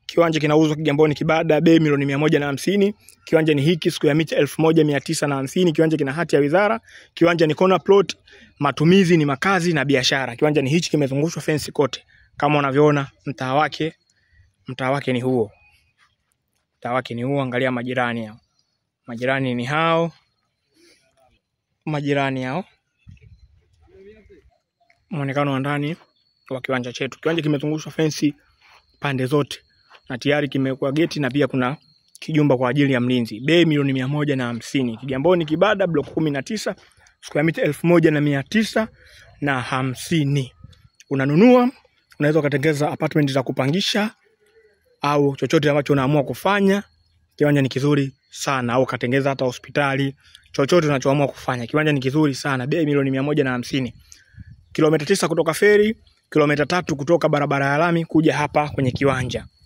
Kiwanja kinauzwa Kigamboni Kibada, bei milioni mia moja na hamsini. Kiwanja ni hiki, siku ya mita elfu moja mia tisa na hamsini. Kiwanja kina hati ya wizara. Kiwanja ni corner plot, matumizi ni makazi na biashara. Kiwanja ni hichi, kimezungushwa fence kote kama unavyoona. Mtaa wake mtaa wake ni huo, mtaa wake ni huo. Angalia majirani hao, majirani ni hao, majirani hao. Muonekano wa ndani wa kiwanja chetu. Kiwanja kimezungushwa fensi pande zote na tayari kimewekwa geti na pia kuna kijumba kwa ajili ya mlinzi. Bei milioni mia moja na hamsini. Kigamboni Kibada, block kumi na tisa, square mita elfu moja na mia tisa na hamsini. Unanunua, unaweza ukatengeza apartment za kupangisha au chochote ambacho unaamua kufanya. Kiwanja ni kizuri sana, au katengeza hata hospitali, chochote unachoamua kufanya. Kiwanja ni kizuri sana, bei milioni mia moja na hamsini. Kilomita tisa kutoka feri, kilomita tatu kutoka barabara ya lami kuja hapa kwenye kiwanja.